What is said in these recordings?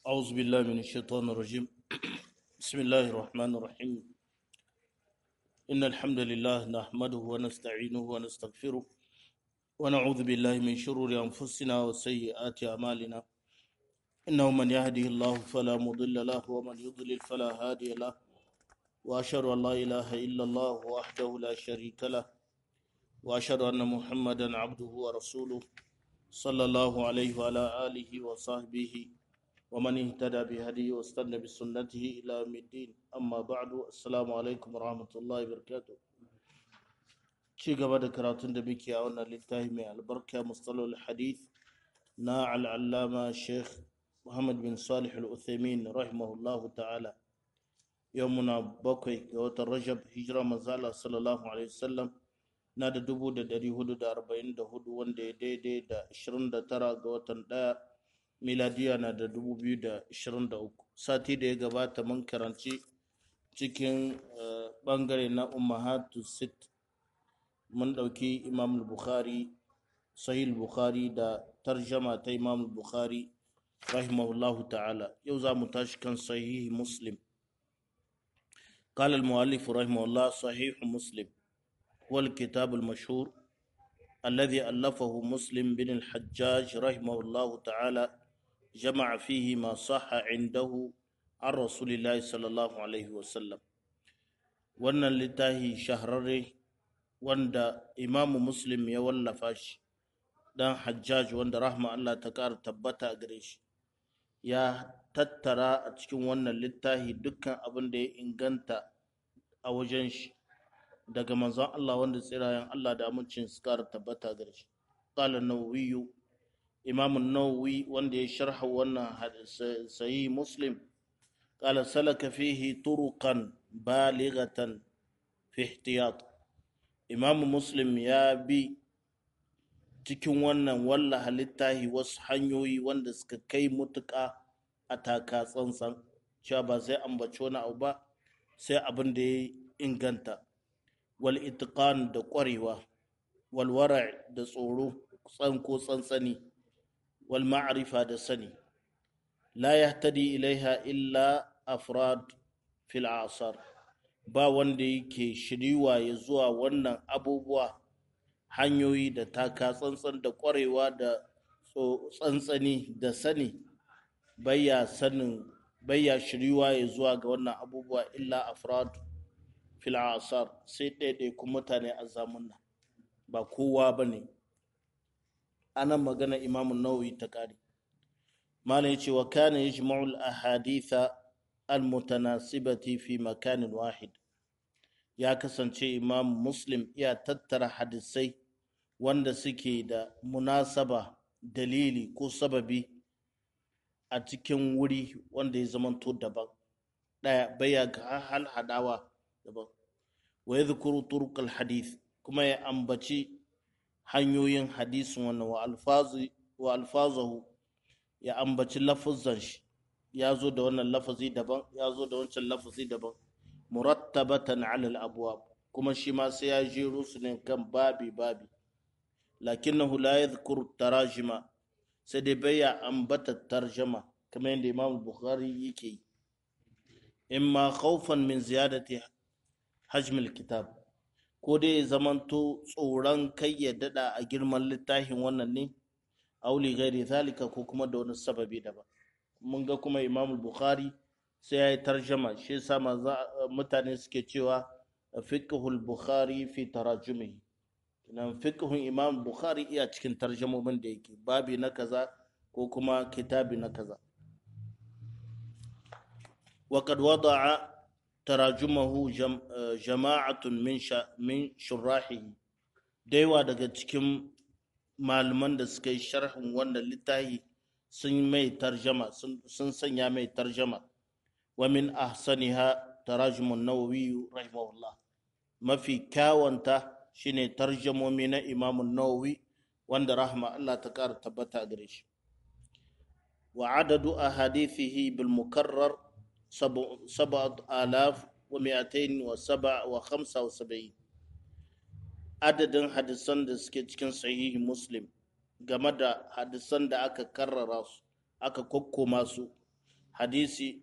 أعوذ بالله من الشيطان الرجيم بسم الله الرحمن الرحيم إن الحمد لله نحمده ونستعينه ونستغفره ونعوذ بالله من شرور أنفسنا وسيئات أعمالنا إنه من يهده الله فلا مضل له ومن يضلل فلا هادي له وأشهد أن لا إله إلا الله وحده لا شريك له وأشهد أن محمدا عبده ورسوله صلى الله عليه وعلى آله وصحبه ومن اهتدى بهديه واستنى بسنته إلى يوم الدين أما بعد السلام عليكم ورحمة الله وبركاته ci gaba da karatun da muke a wannan littafi mai albarka mustalol hadith na al'allama sheikh muhammad bin salih al-uthaymin rahimahullahu ta'ala yau muna bakwai ga watan rajab hijira manzala sallallahu alaihi wasallam na da dubu da dari hudu da arba'in da hudu wanda ya daidai da ashirin da tara ga watan daya miladiya na da dubu biyu da ashirin da uku sati da ya gabata mun karanci cikin bangare na ummahatu sit mun ɗauki imam bukhari sahih bukhari da tarjama ta imam bukhari rahimahullahu ta'ala yau za mu tashi kan sahih muslim قال المؤلف رحمه الله صحيح مسلم هو الكتاب المشهور الذي ألفه مسلم بن الحجاج رحمه الله تعالى جمع فيه ما صح عنده عن رسول الله صلى الله عليه وسلم wannan littafi shahararre wanda imamu muslim ya wallafa shi dan hajjaj wanda rahma Allah ta ƙara tabbata a gare shi ya tattara a cikin wannan littafi dukkan abin da ya inganta a wajen shi daga manzon Allah wanda tsirayen Allah da amincin su ƙara tabbata gare shi qala nawawi imam nawawi wanda ya sharha wannan sahih muslim qala salaka fihi turuqan balighatan fi ihtiyat imam muslim ya bi cikin wannan walla halittahi wasu hanyoyi wanda suka kai mutuƙa a taka tsantsan cewa ba sai ambaci wani abu ba sai abin da ya inganta wal itiqan da ƙwarewa wal wara da tsoro tsanko tsantsani wal ma'rifa da sani la yahtadi ilaiha illa afrad fil asar ba wanda yake shiriwa ya zuwa wannan abubuwa hanyoyi da taka tsantsan da ƙwarewa da tsantsani da sani bayya sanin bayya shiriwa ya zuwa ga wannan abubuwa illa afrad fil asar sai ɗaiɗaikun mutane a zamunna ba kowa ba ne anan magana imamun nawawi ta ƙari malam ya ce wa kana yajma'ul ahaditha almutanasibati fi makanin wahid ya kasance imam muslim ya tattara hadisai wanda suke da munasaba dalili ko sababi a cikin wuri wanda ya zamanto daban ɗaya baya ga hal hadawa daban wa ya zukuru turkal hadith kuma ya ambaci hanyoyin hadisin wannan wa alfazahu ya ambaci lafazan shi ya zo da wannan lafazi daban ya zo da wancan lafazi daban murattabatan ala al kuma shi ma sai ya jero su ne kan babi babi lakinnahu la yadhkuru tarajima sai dai baya ambata tarjama kamar yadda imam bukhari yake yi imma khawfan min ziyadati hajmil kitab ko dai zamanto tsoron kai ya dada a girman littafin wannan ne auli gairi zalika ko kuma da wani sababi daban mun ga kuma imam bukhari sai ya yi tarjama shi yasa mutane suke cewa fiqhul bukhari fi tarajumihi nan fiqhun imam bukhari iya cikin tarjamomin da yake babi na kaza ko kuma kitabi na kaza وقد وضع تراجمه جماعة من من شراحه دايوا daga cikin malaman da suka yi sharhin wannan littafi sun mai tarjama sun sanya mai tarjama wa min ahsaniha tarajumun nawawi rahimahullah mafi kyawanta shine tarjamomi na imamun nawawi wanda rahma Allah ta ƙara tabbata gare shi wa adadu ahadithihi bil mukarrar sab'at alaf wa mi'atain wa sab'a wa khamsa wa sab'in adadin hadisan da suke cikin sahihi muslim game da hadisan da aka karrara su aka kokkoma su hadisi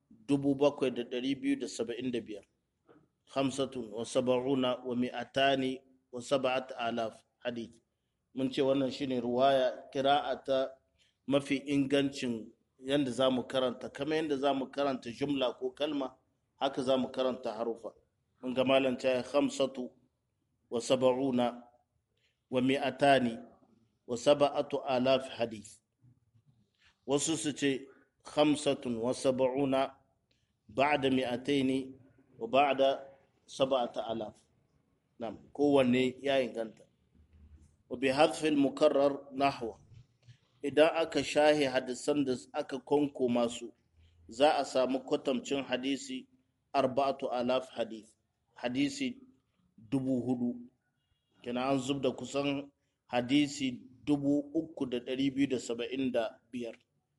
7275 hamsatun wa saba'una wa mi'atani wa saba'at alaf hadith mun ce wannan shine ruwaya kira'a ta mafi ingancin yadda za mu karanta kama yadda za mu karanta jumla ko kalma haka za mu karanta harufa mun ga malanta ya hamsatu wa saba'una wa mi'atani wa saba'atu alaf hadith wasu su ce hamsatun wa saba'una ba'da mi'ataini wa ba'da saba'ata alaf nam kowanne ya inganta wa bi hadfil mukarrar nahwa idan aka shahe hadisan da aka konko masu za a samu kwatamcin hadisi arba'atu alaf hadith hadisi dubu hudu kina an zub da kusan hadisi dubu uku da dari biyu da saba'in da biyar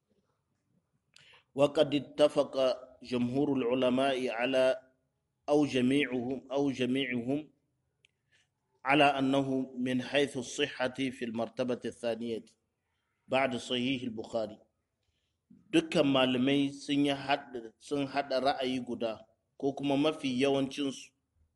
وقد اتفق جمهور العلماء على أو جميعهم أو جميعهم على أنه من حيث الصحة في المرتبة الثانية بعد صحيح البخاري dukkan malamai sun haɗa ra'ayi guda ko kuma mafi yawancinsu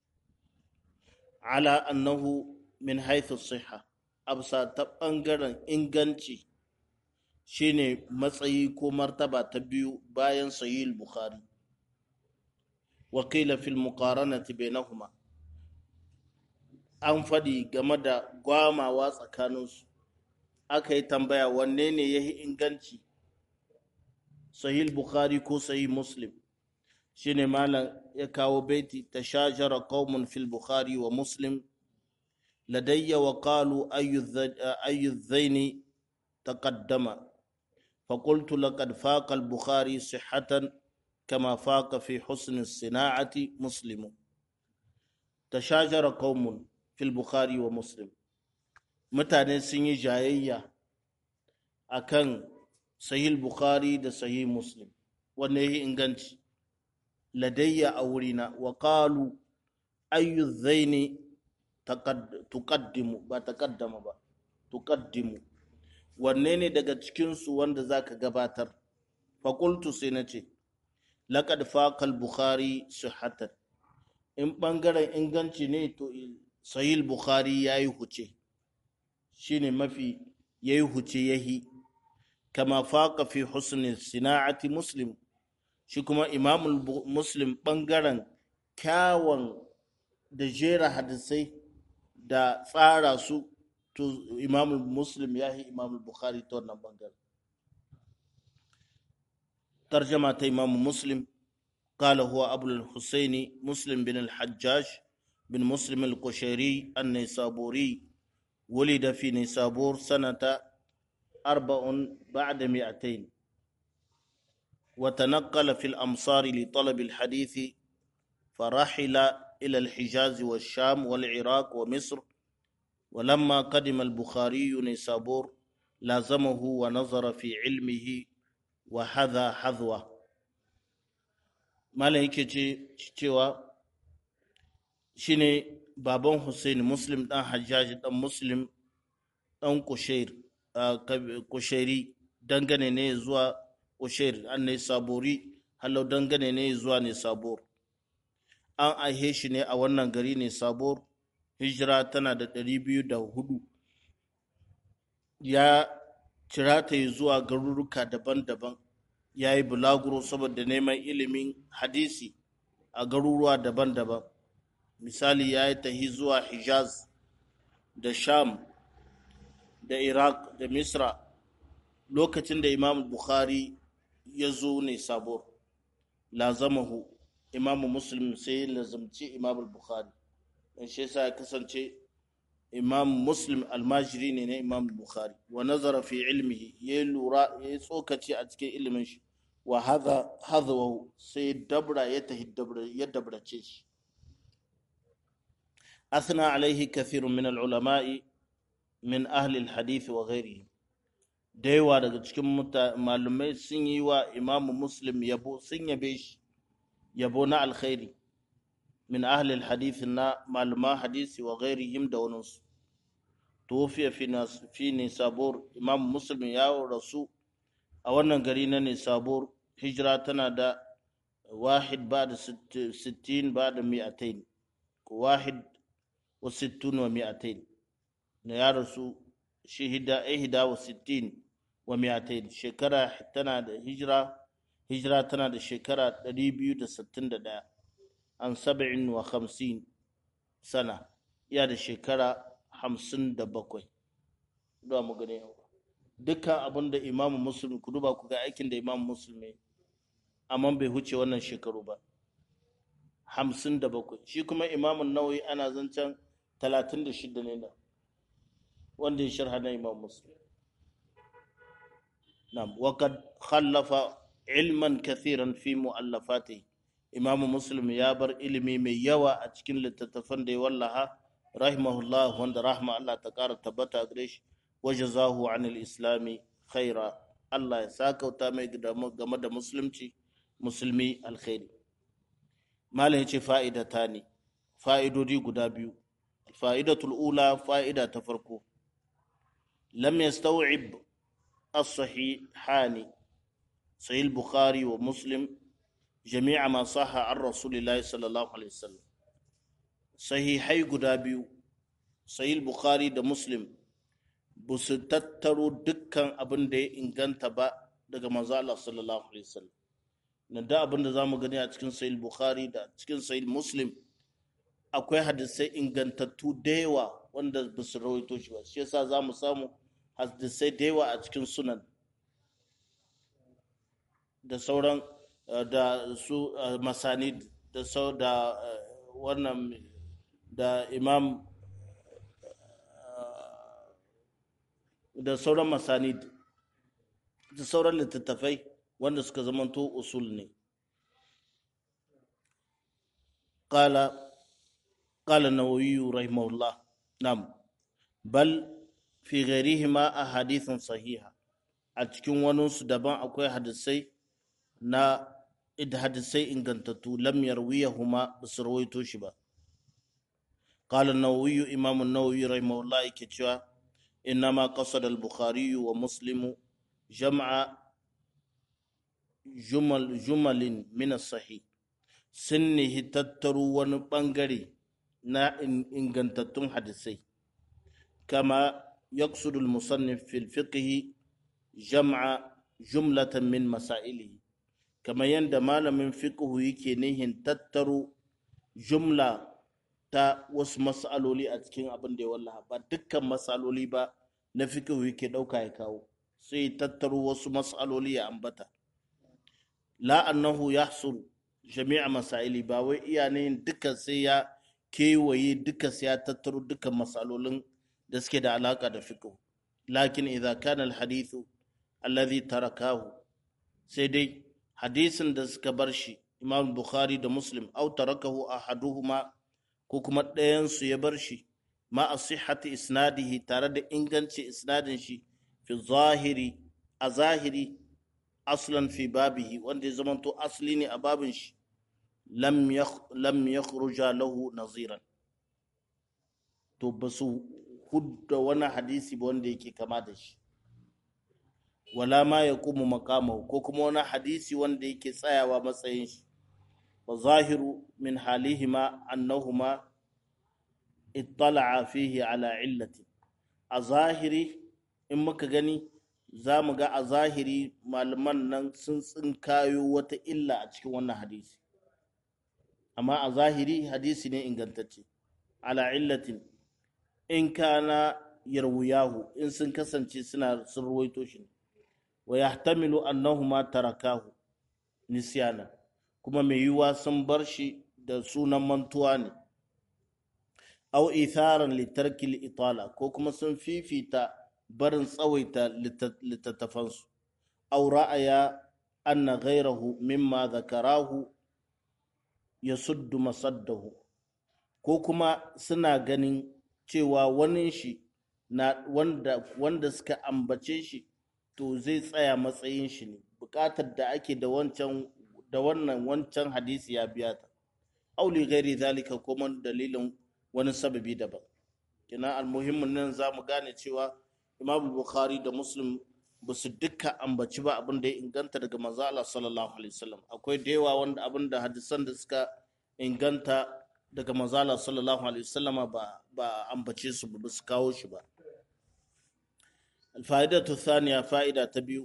ala annahu min haithu siha absa ta ɓangaren inganci shine matsayi ko martaba ta biyu bayan sahih bukhari wakila fil muqaranati bainahuma an faɗi game da gwamawa tsakaninsu aka yi tambaya wanne ne ya yi inganci sahih bukhari ko sahih muslim shine malam ya kawo baiti ta shajara qaumun fil bukhari wa muslim ladayya wa qalu ayyu zaini taqaddama فقلت لقد فاق البخاري صحة كما فاق في حسن الصناعة مسلم تشاجر قوم في البخاري ومسلم mutane sun yi jayayya a kan sahih bukhari da sahih muslim wanne ya inganci ladayya a wurina wa qalu ayyu zaini tuqaddimu ba taqaddama ba tuqaddimu wanne ne daga cikinsu wanda za ka gabatar fakultu sai na ce laƙad faƙal bukhari sihatan in ɓangaren inganci ne to sahil bukhari ya yi huce shi ne mafi ya yi huce ya yi kama faƙa fi husnin sina'ati muslim shi kuma imamul muslim ɓangaren kyawun da jera hadisai da tsara su to imam muslim ya yi imam bukhari ta wannan bangare tarjama ta imam muslim قال هو أبو الحسين مسلم بن الحجاج بن مسلم القشيري النيسابوري ولد في نيسابور سنة أربع بعد مئتين وتنقل في الأمصار لطلب الحديث فرحل إلى الحجاز والشام والعراق ومصر ولما قدم البخاري نيسابور لازمه ونظر في علمه وحذا حذوه malam yake cewa shine baban Hussein Muslim dan Hajjaji dan Muslim dan Kushairi dangane ne zuwa Kushair an ne sabori halau dangane ne zuwa ne sabor an aihe shi ne a wannan gari ne sabor hijira tana da ɗari biyu da hudu ya cira ta yi zuwa garuruka daban-daban ya yi bulaguro saboda neman ilimin hadisi a garuruwa daban-daban misali ya yi tahi zuwa hijaz da sham da iraq da misra lokacin da imam bukhari ya zo ne sabo lazamahu imamu muslim sai ya lazamci imam bukhari don shi yasa ya kasance imam muslim almajiri ne na imam bukhari wa nazara fi ilmihi ya lura ya tsokaci a cikin ilimin shi wa hadha hadhahu sai dabra ya tahi dabra ya dabrace shi أثنى عليه كثير من العلماء من أهل الحديث وغيرهم دايوا daga cikin malumai sun yi wa imamu muslim yabo sun yabe shi yabo na alkhairi min ahli alhadith na maluma hadisi wa ghairihim da waninsu tuwafiya fi nisabur imam muslim ya rasu a wannan gari na nisabur hijira tana da wahid ba da sittin ba da mi'atain wahid wa sittun wa mi'atain na ya rasu shi ihda wa sittin wa mi'atain shekara tana da hijira hijira tana da shekara 261 an saba'in wa hamsin sana iya da shekara hamsin da bakwai da mu gane dukkan abin da imamu musulmi ku duba ku ga aikin da imamu musulmi amma bai huce wannan shekaru ba hamsin da bakwai shi kuma imamun nawawi ana zancen talatin da shida ne da wanda ya sharha na imam musulmi نعم وقد خلف علما كثيرا في مؤلفاته امام مسلم يا بر علمي mai yawa a cikin littattafan da ya wallaha rahimahullah wanda rahma Allah ta kara tabbata gare shi wajazahu anil islami khaira Allah ya sakauta mai game da musulunci musulmi alkhairi malam yace fa'idata ne fa'idodi guda biyu fa'idatul ula fa'ida ta farko lam yastaw'ib الصحيحان صحيح البخاري ومسلم جميع ما صح عن رسول الله صلى الله عليه وسلم صحيحي guda biyu sahih bukhari da muslim ba su tattaro dukkan abin da ya inganta ba daga manzo Allah sallallahu alaihi wasallam nan da abin da zamu gani a cikin sahih bukhari da cikin sahih muslim akwai hadisai ingantattu da yawa wanda ba su rawaito shi ba shi yasa zamu samu hadisai da yawa a cikin sunan da sauran da su masani da sau da wannan da imam da sauran masani da sauran littattafai wanda suka zamanto usul ne قال قال النووي رحمه الله نعم بل fi ghairihima a hadithin sahiha a cikin waninsu daban akwai hadisai na hadisai ingantattu lam yarwiyahuma ba su rawaito shi ba قال النووي إمام النووي رحمه الله كتشوا إنما قصد البخاري ومسلم جمع جمل جمل من الصحيح سنه تترو ونبنغري نا إنغنتتون حدثي كما يقصد المصنف في الفقه جمع جملة من مسائله كما يند من فقه يكي نهن تترو جملة ta wasu matsaloli a cikin abin da ya wallaha ba dukkan matsaloli ba na fikihu yake ɗauka ya kawo sai tattaro wasu matsaloli ya ambata la annahu yahsuru jami'a masaili ba wai iya ne duka sai ya kewaye duka sai ya tattaro dukkan matsalolin da suke da alaka da fiqh lakin idza kana alhadithu alladhi tarakahu sai dai hadisin da suka bar shi imam bukhari da muslim au tarakahu ahaduhuma ko kuma ɗayan su ya bar shi ma asihhati isnadihi tare da inganci isnadin shi fi zahiri a zahiri aslan fi babihi wanda ya zamanto asli ne a babin shi lam yakhruja lahu naziran to ba su hudda wani hadisi ba wanda yake kama da shi wala ma ya kuma makamahu ko kuma wani hadisi wanda yake tsayawa matsayin shi wa zahiru min halihima annahuma ittala'a fihi ala illati a zahiri in muka gani za mu ga a zahiri malaman nan sun tsinkayo wata illa a cikin wannan hadisi amma a zahiri hadisi ne ingantacce ala illatin in kana yarwuyahu in sun kasance suna sun ruwaito shi wa yahtamilu annahuma tarakahu nisyana kuma mai yiwuwa sun bar shi da sunan mantuwa ne aw itharan litarki itala ko kuma sun fifita barin tsawaita littattafansu aw ra'aya anna ghayrahu mimma zakarahu yasuddu masaddahu ko kuma suna ganin cewa wani shi na wanda, wanda suka ambace shi to zai tsaya matsayin shi ne bukatar da ake da wancan da wannan wancan hadisi ya biya ta auli gairi zalika kuma dalilin wani sababi daban kina almuhimmin nan za mu gane cewa imam bukhari da muslim ba su duka ambaci ba abin da ya inganta daga manzo Allah sallallahu alaihi wasallam akwai da yawa wanda abin da hadisan da suka inganta daga manzo Allah sallallahu alaihi wasallam ba ba ambace su ba su kawo shi ba الفائدة الثانية فائدة تبيو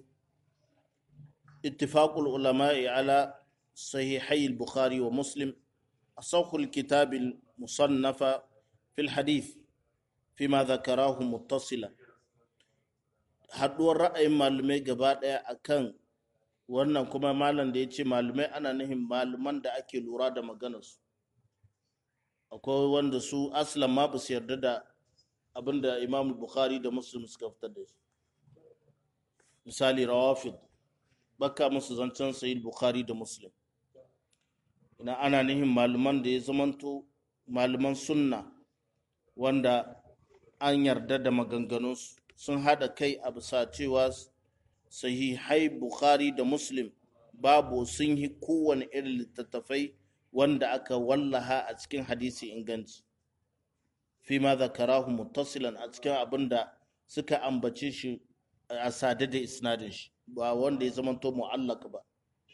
اتفاق العلماء على صحيحي البخاري ومسلم أصح الكتاب المصنف في الحديث فيما ذكراه متصلا haduwar ra'ayin malamai gaba ɗaya akan wannan kuma malam da ya ce malamai ana nihin malaman da ake lura da maganarsu akwai wanda su aslan ma ba su yarda da abin da imam bukhari da muslim suka fitar da shi misali rawafid baka musu zancen sayil bukhari da muslim ina ana nihin malaman da ya zamanto malaman sunna wanda an yarda da maganganunsu sun haɗa kai a bisa cewa sahihai bukhari da muslim babu sun yi kowane irin littattafai wanda aka wallaha a cikin hadisi inganci fi ma zakarahu muttasilan a cikin abin da suka ambace shi a sade da isnadin shi ba wanda ya zamanto mu'allaq ba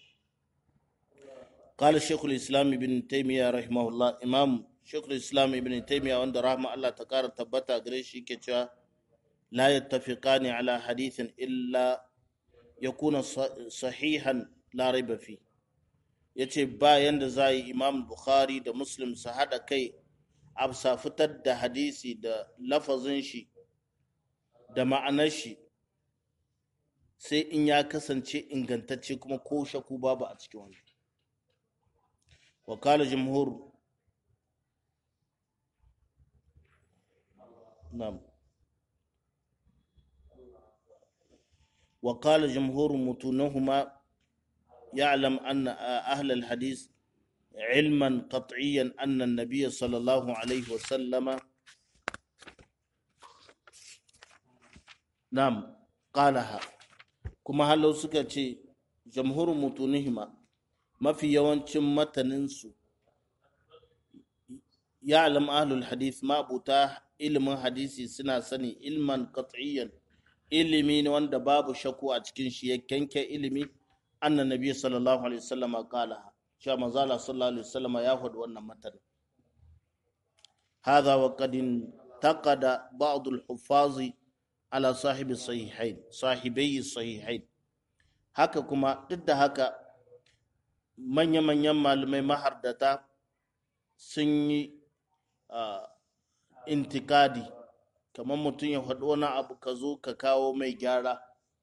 قال الشيخ الإسلام ابن تيمية رحمه الله إمام شيخ الإسلام ابن تيمية وند رحمه الله تكار تبتا غريشي كتا لا يتفقان على حديث إلا يكون صحيحا لا ريب فيه yace ba yanda za yi imam bukhari da muslim su haɗa kai a fitar da hadisi da lafazin shi da ma'anar shi sai in ya kasance ingantacce kuma ko shaku babu a cikin wani wakala jimhur نعم وقال جمهور متونهما يعلم أن أهل الحديث علما قطعيا أن النبي صلى الله عليه وسلم نعم قالها كما هل سكتي جمهور متونهما ما في يوانشم متننسو يعلم أهل الحديث ما بتاه ilimin hadisi suna sani ilman qat'iyyan ilimi ne wanda babu shakku a cikin shi ya kenke ilimi annan nabi sallallahu alaihi wasallama qala cewa manzo Allah sallallahu alaihi wasallama ya faɗi wannan matan hadha wa qad taqada ba'd al-huffaz ala sahibi sahihain sahibai sahihain haka kuma duk da haka manya-manyan malamai mahardata sun yi intikadi kamar mutum ya faɗi wani abu ka zo ka kawo mai gyara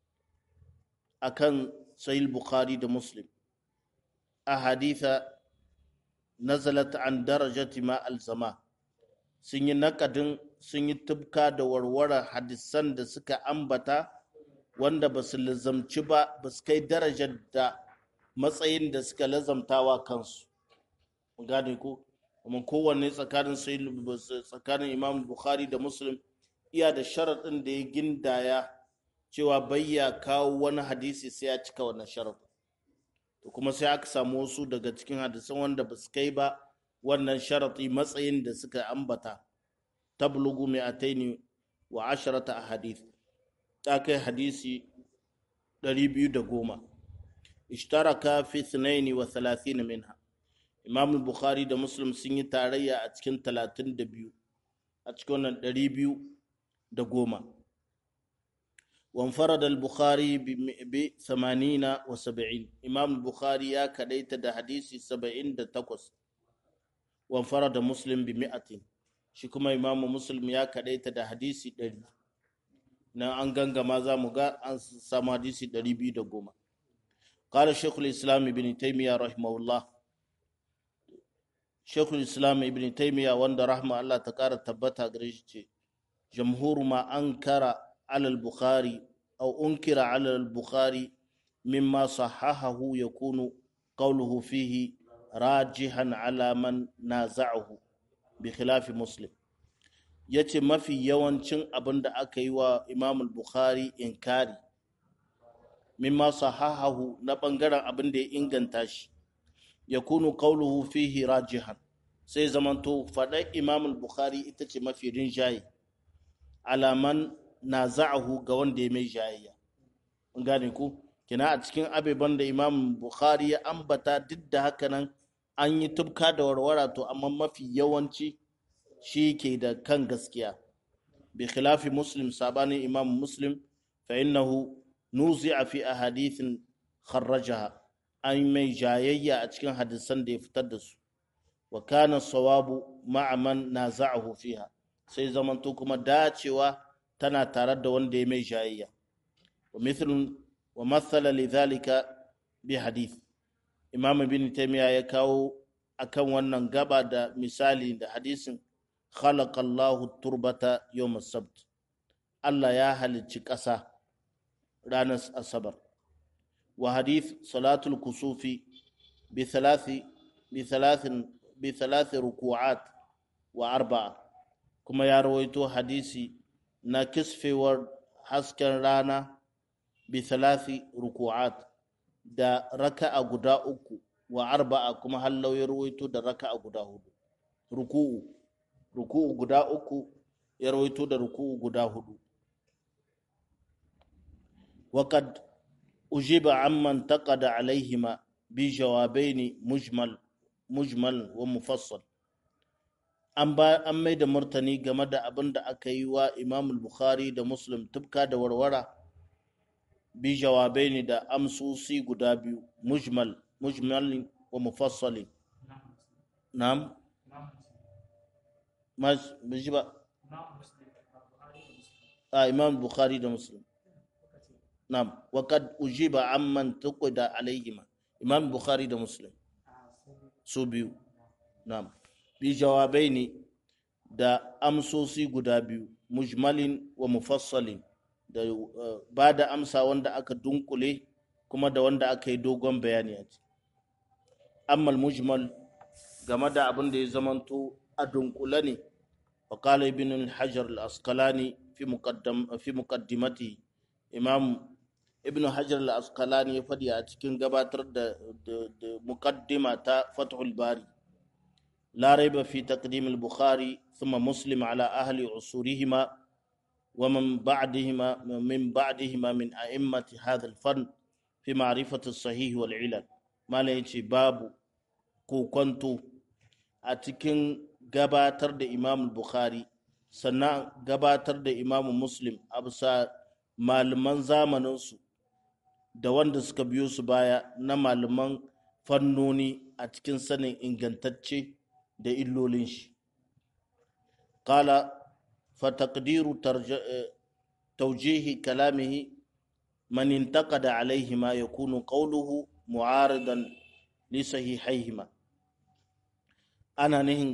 akan sahih bukhari da muslim a haditha nazalat an darajati ma alzama sun yi nakadin sun yi tubka da warware hadisan da suka ambata wanda ba su lazamci ba ba su kai darajar da matsayin da suka lazamtawa kansu gane ko kuma kowanne tsakanin tsakanin imam bukhari da muslim iya da sharaɗin da ya gindaya cewa bayya kawo wani hadisi sai ya cika wannan sharaɗin to kuma sai aka samu wasu daga cikin hadisan wanda ba su kai ba wannan sharaɗi matsayin da suka ambata tablugu mai ataini wa asharata a hadith ta kai hadisi 210 ishtaraka fi 32 minha imam bukhari da muslim sun yi tarayya a cikin 32 a cikin wannan 210 وانفرد البخاري ب 80 و 70 امام البخاري يا كديت ده حديثي 70 ده تقص وانفرد مسلم ب 100 shi kuma imamu muslim ya kadaita da hadisi 100 na an gangama za mu ga an samu hadisi 210 قال شيخ الإسلام ابن تيمية رحمه الله شيخ الإسلام ابن تيمية وند رحمه الله تكار تبتا قريش جمهور ما أنكر على البخاري أو أنكر على البخاري مما صححه يكون قوله فيه راجحا على من نازعه بخلاف مسلم yace mafi yawancin abin da aka yi wa imam bukhari inkari mimma sahahahu na bangaren abin da ya inganta shi ya kunu qawluhu fihi rajihan sai zamanto faɗar imam bukhari ita ce mafi rinjaye alaman na za'ahu ga wanda ya mai jayayya gane ku kina a cikin abeban da imam bukhari ya ambata duk da haka nan an yi tubka da warwara to amma mafi yawanci shi ke da kan gaskiya bi khilafi muslim sabanin imam muslim fa innahu nuzi'a fi ahadithin kharrajaha an mai jayayya a cikin hadisan da ya fitar da su wa kana sawabu ma'a man naza'ahu fiha sai zamanto kuma dacewa tana tare da wanda ya mai jayayya wa mithlun wa mathala lidhalika bi hadith imam ibn taymiya ya kawo akan wannan gaba da misali da hadisin khalaqa Allahu turbata yawm as-sabt Allah ya halicci ƙasa ranar asabar wa hadith salatul kusufi bi thalathi bi thalathin bi thalathi ruku'at wa arba'a kuma ya rawaito hadisi na kisfewar hasken rana bi thalathi ruku'at da raka'a guda uku wa arba'a kuma hallau ya rawaito da raka'a guda hudu ruku'u ruku'u guda uku ya rawaito da ruku'u guda hudu وقد أجيب عمن تقد عليهما بجوابين مجمل مجمل ومفصل an mai da martani game da abin da aka yi wa imam bukhari da muslim tubka da warwara bi jawabai ne da amsosi guda biyu mujmal mujmal wa mufassali na'am mas biji ba a imam bukhari da muslim na'am wa kad ujiba amman tuqida alaihima imam bukhari da muslim su biyu na'am bi jawabai ne da amsosi guda biyu mujmalin wa mufassalin da ba da amsa wanda aka dunkule kuma da wanda aka yi dogon bayani a ciki ammal mujmal game da abin da ya zamanto a dunkule ne wa qala ibn hajar al-asqalani fi muqaddam fi muqaddimati imam ibn hajar al-asqalani ya fadi a cikin gabatar da muqaddima ta fathul bari لا ريب في تقديم البخاري ثم مسلم على أهل عصورهما ومن بعدهما من بعدهما من أئمة هذا الفن في معرفة الصحيح والعلل ما ليش باب كنت أتكن gabatar da imam bukhari sannan gabatar da imam muslim a bisa malaman zamaninsu da wanda suka biyo su baya na malaman fannoni a cikin sanin ingantacce da illolin shi qala fa taqdiru tawjihi kalamihi man intaqada alaihima yakunu qawluhu mu'aridan li sahihaihima ana nihin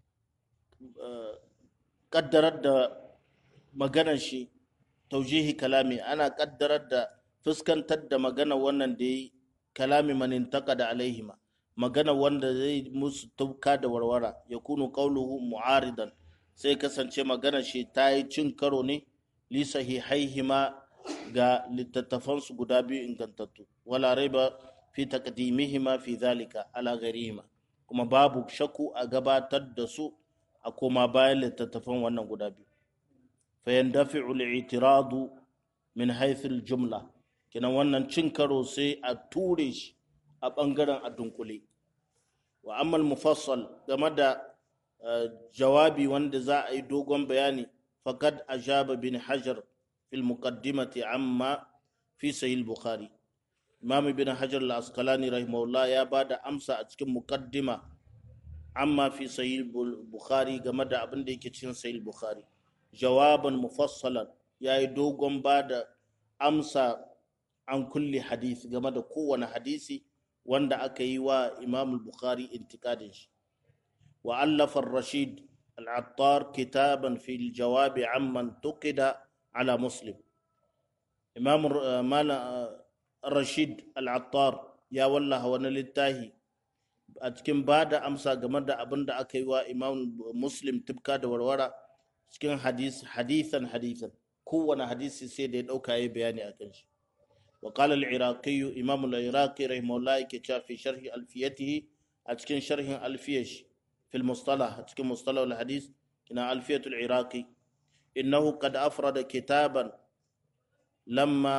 kaddarar da maganar shi taujihi kalami ana kaddarar da fuskantar da magana wannan da yi kalami man intaqada alaihima magana wanda zai musu tauka da warwara ya kunu qauluhu mu'aridan sai kasance magana shi ta yi cin karo ne li sahihaihima ga littattafansu guda biyu ingantattu wala raiba fi taqdimihima fi zalika ala ghairihima kuma babu shakku a gabatar da su a koma bayan littattafan wannan guda biyu fa yandafi'u al-i'tiradu min haythu al-jumla kina wannan cin karo sai a ture shi a bangaren a dunkule wa ammal mufassal game da jawabi wanda za a yi dogon bayani faqad ajaba bin hajar fil muqaddimati amma fi sahih bukhari imam ibn hajar al-asqalani rahimahullah ya bada amsa a cikin muqaddima amma fi sahih bukhari game da abin da yake cikin sahih bukhari jawaban mufassalan ya yi dogon bada amsa an kulli hadisi game da kowane hadisi wanda aka yi wa imam bukhari intikadin shi wa allafa rashid al-attar kitaban fi jawabi amman tuqida ala muslim imam rashid al-attar ya wallaha wani littafi a cikin ba da amsa game da abin da aka yi wa imam muslim tibka da warwara cikin hadithan hadithan kowane hadisi sai da ya ɗauka ya bayani a kan shi وقال العراقي إمام العراقي رحمه الله كتاب في شرح ألفيته أتكن شرح ألفيش في المصطلح أتكن مصطلح الحديث إن ألفية العراقي إنه قد أفرد كتابا لما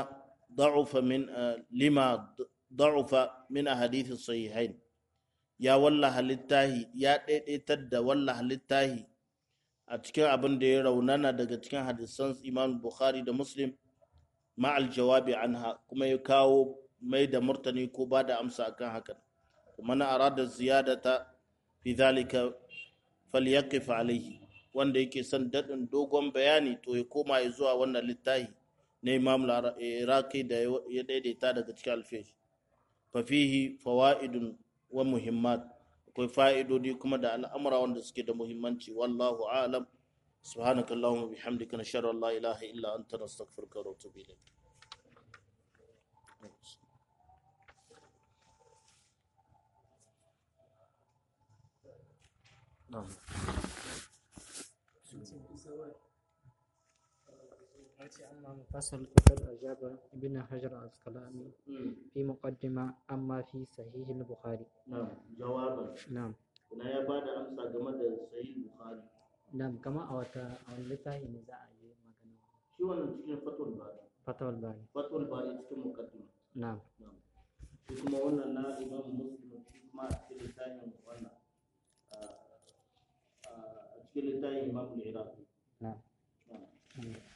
ضعف من لما ضعف من أحاديث الصحيحين يا والله littahi ya ɗaiɗaitar da wallah littahi a cikin abin da ya raunana daga cikin hadisan imam bukhari da muslim ma'al jawabi anha kuma ya kawo mai da murtani ko ba da amsa akan hakan kuma na arada ziyadata fi zalika falyaqif alaihi wanda yake son daɗin dogon bayani to ya koma ya zuwa wannan littafi na imam iraki da ya daidaita daga cikin alfesh fafihi fawa'idun wa muhimmat akwai fa'idodi kuma da al'amura wanda suke da muhimmanci wallahu alam subhanaka allahumma bihamdika nashhadu an la ilaha illa anta nastaghfiruka wa natubu ilayk أما مفصل فقد أجاب ابن حجر العسقلاني في مقدمة أما في صحيح البخاري نعم جوابا نعم na ya ba da amsa game da sahih bukhari نعم كما أوتا أو لتاهي نزاع مغنى shi wannan cikin fatul bari فتوى الباري fatul bari cikin muqaddima نعم shi kuma wannan na imam muslim shi kuma a cikin littafin wannan a cikin littafin imam al-iraqi نعم na'am نعم.